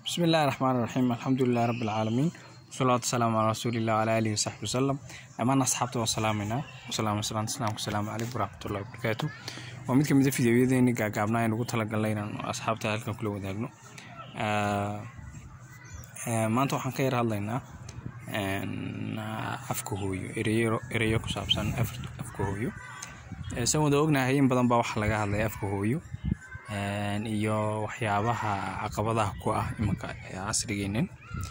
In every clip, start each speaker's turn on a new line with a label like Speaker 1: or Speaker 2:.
Speaker 1: بسم الله الرحمن الرحيم الحمد لله رب العالمين والصلاة والسلام على رسول الله وعلى آله وصحبه وسلم أمان أصحابته وسلامنا وسلام وسلام السلام والسلام عليكم ورحمة الله وبركاته ومid ka mid a fideoyadeeni gaagaabnaa aynu ugu talagalnay inaan asxaabta halkan kula wadaagno maanta waxaan ka yar hadlaynaa afka hooyo ereyo ereyo ku saabsan afka hooyo san wada ognahay in badan baa waxaa laga hadlaya afka hooyo iyo waxyaabaha caqabadaha ku ah imanka casrigeenan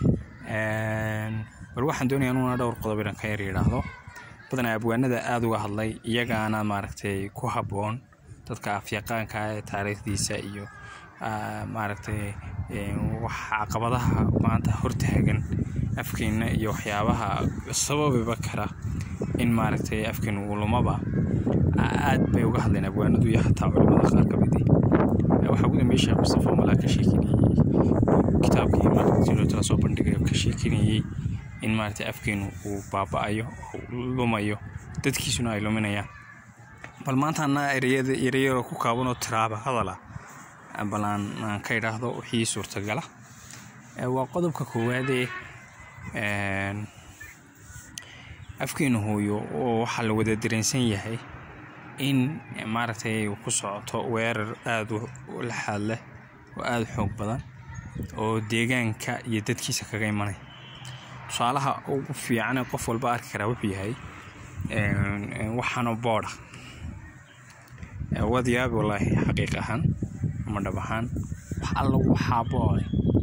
Speaker 1: bal waxaan doonaya inuna dhowr qodob inaan ka yar yidhaahdo badanaa abwaanada aada uga hadlay iyagaana maaragtay ku habboon dadka afyaqaanka ee taariikhdiisa iyo maaragtay wax caqabadaha maanta hortaagan afkeena iyo waxyaabaha sababiba kara in maaragtay afkeena uu lumaba aad bay uga hadleen abwaanadu iyo xataa culimada qaar ka midi waxaa ugu dambeeyay sheekh mustafa malaa ka sheekinayey kitaabkii maaragtay soo bandhigayo ka sheekinayey in maaragtay afkeenu uu baaba-ayo oo lumayo dadkiisuna ay luminayaan bal maantaana ereyada ereyaro ku kaabanoo tiraaba hadala bal aan aan ka idhaahdo wixii suurtagala waa qodobka koowaadee afkeenu hooyo oo waxaa la wada dareensan yahay in maaragtay ku socoto weerar aada u laxaad leh oo aada xoog badan oo deegaanka iyo dadkiisa kaga imanaya tusaalaha ugu fiicane qof walba arki karaa wuxuu yahay waxaanoo boodha waad yaabi wallaahi xaqiiq ahaan ama dhab ahaan wax alla waxaa boode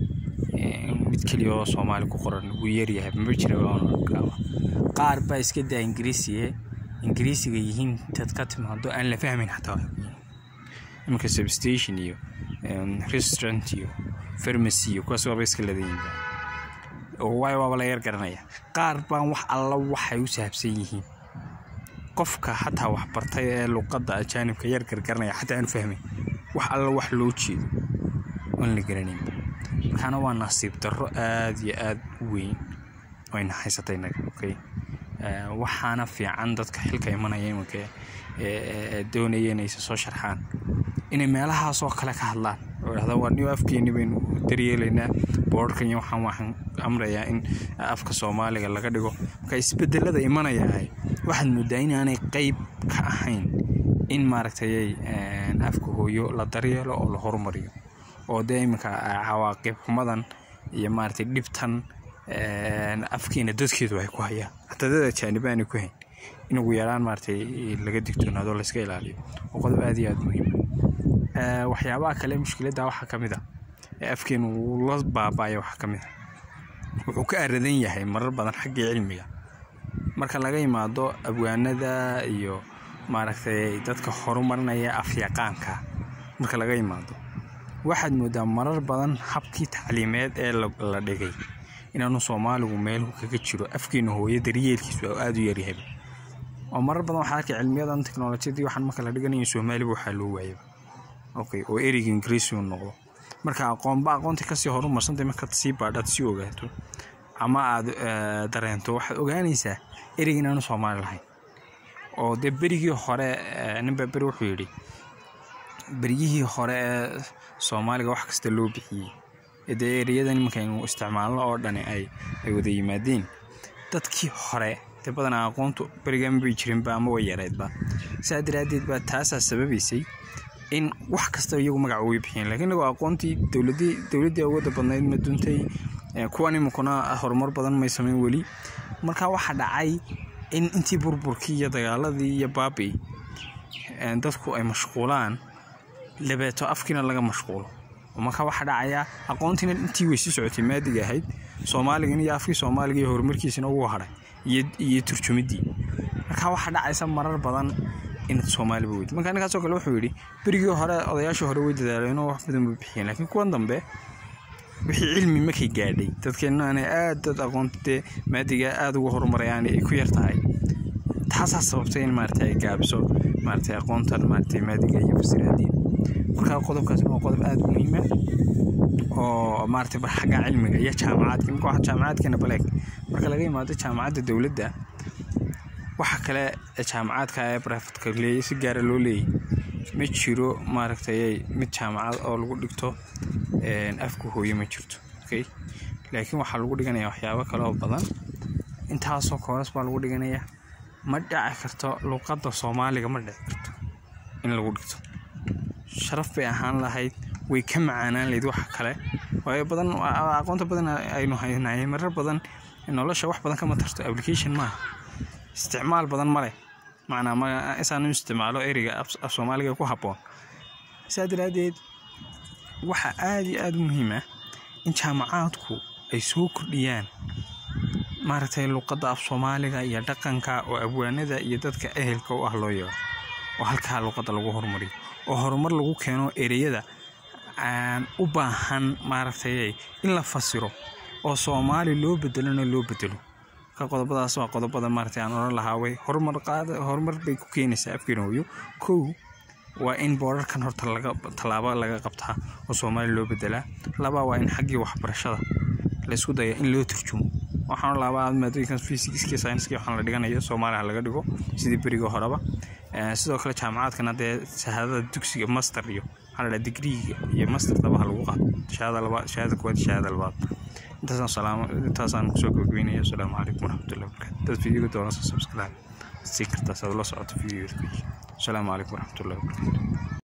Speaker 1: mid keliya oo soomaali ku qoran wuu yaryahay mama jira baanarkaaba qaar baa iska daa ingiriisiye ingiriisiga yihiin intaad ka timaado aan la fahmayn xataa iminka substation iyo restaurant iyo farmacy iyo kuwaas waaba iska ladayiinba waayo waaba la yar garanaya qaar baan wax alla waxay u saabsan yihiin qofka xataa wax bartay ee luqadda ajaanibka yar gargaranaya xataa aanu fahmayn wax alla wax loo jeedo oon la garanaynba markaana waa nasiib darro aada iyo aada u weyn oyna haysatay naga okay waxaana fiican dadka xilka imanaya imanka doonaya inaysa soo sharxaan inay meelahaasoo kale ka hadlaan oo dhahda waa niyo afkeeni baynu daryeelaynaa boorhkan iyo waxaan waxaan amrayaa in afka soomaaliga laga dhigo marka isbedelada imanayahay waxaad moodaa inaanay qeyb ka ahayn in maaragtayay afka hooyo la daryeelo oo la horumariyo oo dee iminka cawaaqib xumadan iyo maaragtay dhibtan afkeena dadkeedu ay ku hayaan hataa dad ajaaniba aanay ku hayn in ugu yaraan maaragtay laga digtoonaado layska ilaaliyo oo qodob aada iyo aada muhiima waxyaabaha kale mushkiladda waxaa ka mid a ee afkeenu uu la baaba'aya waxaa ka mid a wuxuu ka aradan yahay marar badan xaggii cilmiga marka laga yimaado abwaanada iyo maaragtay dadka horumarinaya afyaqaanka marka laga yimaado waxaad moodaa marar badan habkii tacliimeed ee la dhigay inaanu soomaaligu meelhu kaga jiro afkeena hooyo daryeelkiisu aada u yaryahay oo marar badan waxaa arkay cilmiyadan teknolojiyadii waxaan marka la dhiganayo soomaaliba waxaa loo waayaba okay oo ereyga ingiriisi uu noqdo marka aqoonba aqoonta kasii horumarsantay markaad sii baadhaad sii ogaato ama aad dareento waxaad ogaanaysaa ereyga inaanu soomaali lahayn oo dee berigii hore ninbaa beri wuxuu yidhi beryihii hore ee soomaaliga wax kasta loo bixiyey dee ereyadan imankaynu isticmaalno oo dhani ay ay wada yimaadeen dadkii hore dee badanaa aqoontu berigaama bay jirinba ama way yareedba saa daraaddeed baa taasaa sababaysay in wax kasta iyagu magaca uga bixiyeen lakiin inagoo aqoontii dowladii dowladdii awoodda badnayd ma duntay kuwan iminkuna horumar badan may samayn weli marka waxaa dhacay in intii burburkii iyo dagaaladii iyo baabi dadku ay mashquulaan labeeto afkiina laga mashquulo marka waxaa dhacayaa aqoontiina intii weysi socotay maadiga ahayd soomaaligan iyo afkii soomaaliga iyo horumarkiisina ugu hadhay iyo turjumiddii marka waxaa dhacaysa marar badan inaad soomaaliba weydi marka ninkaasoo kale wuxuu yidhi berigii hore odayaashii hore way dadaaleenoo wax badan bay bixiyeen laakiin kuwan dambe wixii cilmi markay gaadhay dadkeenna aanay aad dad aqoonta dee maadiga aada ugu horumarayaan ay ku yar tahay taasaa sababtay in maaragtay ay gaabiso maaragtay aqoontan maaragtay maadiga iyo fasiraadiin marka qodobkaasna waa qodob aada muhiima oo maaragtay bar xagga cilmiga iyo jaamacaadka imika waxa jaamacaadkeena baleeg marka laga yimaado jaamacadda dowladda waxa kale jaamacaadka ee brifadka leeyay si gaara loo leeyay ma jiro maaragtay mid jaamacad oo lagu dhigto afka hooyo ma jirto okay laakiin waxaa lagu dhiganaya waxyaabo kale oo badan intaasoo kooras baa lagu dhiganaya ma dhici karto luuqadda soomaaliga ma dhici karto in lagu dhigto sharaf bay ahaan lahayd way ka macaanaan lahayd waxa kale waayo badan aqoonta badan aynu haynahay marar badan nolosha wax badan kama tarto application maaha isticmaal badan ma leh macnaa ma isaan u isticmaalo ereyga af soomaaliga ku habboon saa daraaddeed waxaa aada iyo aada u muhiim ah in jaamacaadku ay soo kordhiyaan maaragtay luuqadda af soomaaliga iyo dhaqanka oo abwaanada iyo dadka ehelka u ah loo yeero oo halkaa luuqadda lagu horumariyo oo horumar lagu keeno ereyada aan u baahan maaragtay in la fasiro oo soomaali loo bedelona loo bedelo ka qodobadaas waa qodobada maaragtay aan odhan lahaa way horumar qaada horumar bay ku keenaysaa afkeena hooyo kow waa in boorarkan horta laga tallaabo laga qabtaa oo soomaali loo bedelaa laba waa in xaggii waxbarashada laysku daya in loo turjumo waxaan laabaa maadooyinkan physics science waxaan la dhiganayo soomaaliya laga dhigo sidii beriga horeba sidoo kale jaamacaadkan haddee shahaadada dugsiga master iyo waxaa la digriiga iyo mastertaba ha lagu qaato shahaada labaad shahaada koowaad shahaada labaad intaasaan salaamo intaasaan kusoo gabagabeynaya asalaamu calaykum waraxmatullahi wabarakatu dad fiidiyoga doonasa subscribe si kartaas aad la socoto fiidiyoda asalaamu calaykum waraxmatullahi wabarakatu